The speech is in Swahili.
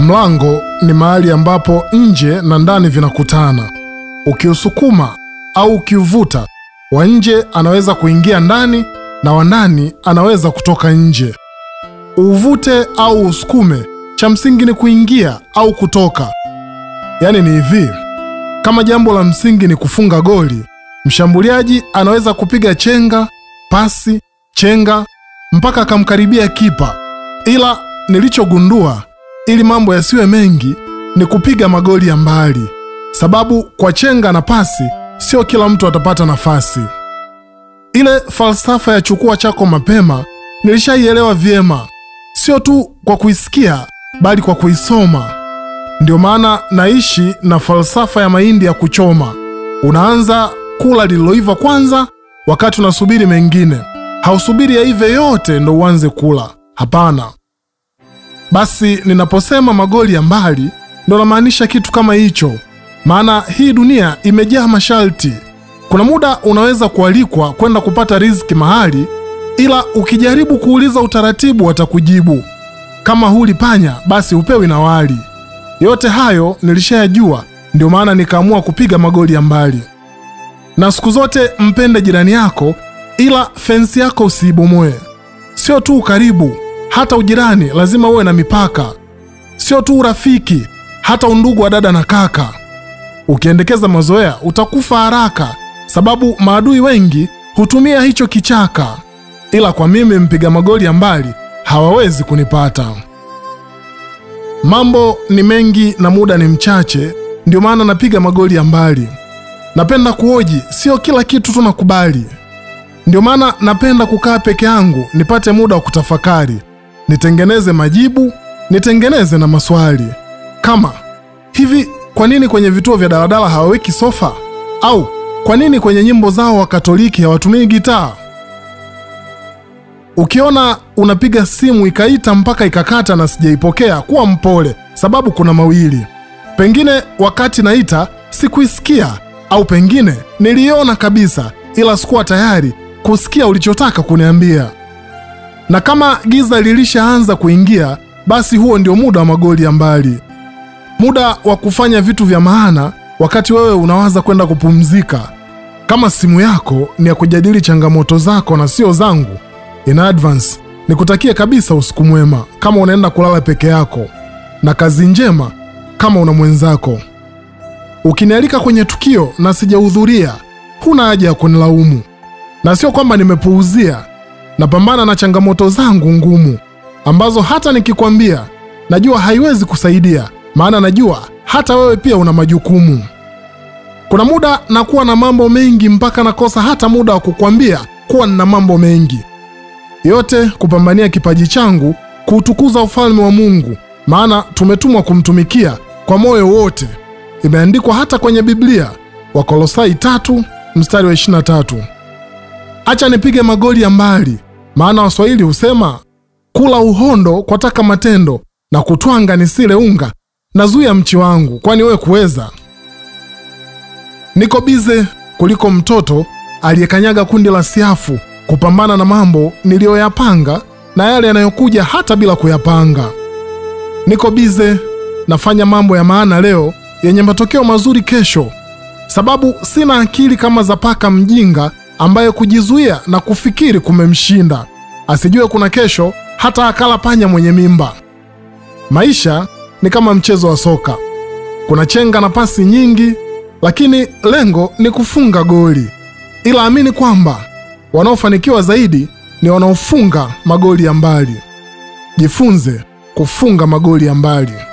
Mlango ni mahali ambapo nje na ndani vinakutana. Ukiusukuma au ukiuvuta, wa nje anaweza kuingia ndani na wa ndani anaweza kutoka nje. Uvute au usukume, cha msingi ni kuingia au kutoka. Yaani ni hivi, kama jambo la msingi ni kufunga goli, mshambuliaji anaweza kupiga chenga, pasi, chenga mpaka akamkaribia kipa, ila nilichogundua ili mambo yasiwe mengi ni kupiga magoli ya mbali, sababu kwa chenga na pasi sio kila mtu atapata nafasi. Ile falsafa ya chukua chako mapema nilishaielewa vyema, sio tu kwa kuisikia bali kwa kuisoma. Ndio maana naishi na falsafa ya mahindi ya kuchoma. Unaanza kula lililoiva kwanza, wakati unasubiri mengine. Hausubiri yaive yote ndo uanze kula, hapana. Basi ninaposema magoli ya mbali ndo namaanisha kitu kama hicho, maana hii dunia imejaa masharti. Kuna muda unaweza kualikwa kwenda kupata riziki mahali, ila ukijaribu kuuliza utaratibu watakujibu kama huli panya basi hupewi na wali. Yote hayo nilishayajua, ndio maana nikaamua kupiga magoli ya mbali. Na siku zote mpende jirani yako, ila fensi yako usiibomoe. Sio tu ukaribu, hata ujirani lazima uwe na mipaka. Sio tu urafiki, hata undugu wa dada na kaka. Ukiendekeza mazoea utakufa haraka, sababu maadui wengi hutumia hicho kichaka, ila kwa mimi mpiga magoli ya mbali hawawezi kunipata. Mambo ni mengi na muda ni mchache, ndio maana napiga magoli ya mbali. Napenda kuoji, sio kila kitu tunakubali. Ndio maana napenda kukaa peke yangu, nipate muda wa kutafakari, nitengeneze majibu, nitengeneze na maswali kama hivi: kwa nini kwenye vituo vya daladala hawaweki sofa? Au kwa nini kwenye nyimbo zao wa Katoliki hawatumii gitaa? Ukiona unapiga simu ikaita mpaka ikakata na sijaipokea, kuwa mpole, sababu kuna mawili. Pengine wakati naita sikuisikia, au pengine niliona kabisa, ila sikuwa tayari kusikia ulichotaka kuniambia. Na kama giza lilishaanza kuingia, basi huo ndio muda wa magoli ya mbali, muda wa kufanya vitu vya maana, wakati wewe unawaza kwenda kupumzika. Kama simu yako ni ya kujadili changamoto zako na sio zangu in advance nikutakie kabisa usiku mwema kama unaenda kulala peke yako, na kazi njema kama una mwenzako. Ukinialika kwenye tukio na sijahudhuria, huna haja ya kunilaumu, na sio kwamba nimepuuzia. Napambana na changamoto zangu ngumu ambazo hata nikikwambia najua haiwezi kusaidia, maana najua hata wewe pia una majukumu. Kuna muda nakuwa na mambo mengi mpaka nakosa hata muda wa kukwambia kuwa nina mambo mengi yote kupambania kipaji changu kuutukuza ufalme wa Mungu, maana tumetumwa kumtumikia kwa moyo wote. Imeandikwa hata kwenye Biblia, Wakolosai tatu mstari wa 23. Acha nipige magoli ya mbali, maana Waswahili husema kula uhondo kwa taka matendo na kutwanga nisile unga, nazuia mchi wangu, kwani wewe kuweza. Niko bize kuliko mtoto aliyekanyaga kundi la siafu kupambana na mambo niliyoyapanga na yale yanayokuja hata bila kuyapanga. Niko bize nafanya mambo ya maana leo yenye matokeo mazuri kesho, sababu sina akili kama za paka mjinga ambaye kujizuia na kufikiri kumemshinda, asijue kuna kesho hata akala panya mwenye mimba. Maisha ni kama mchezo wa soka, kuna chenga na pasi nyingi, lakini lengo ni kufunga goli, ila amini kwamba wanaofanikiwa zaidi ni wanaofunga magoli ya mbali. Jifunze kufunga magoli ya mbali.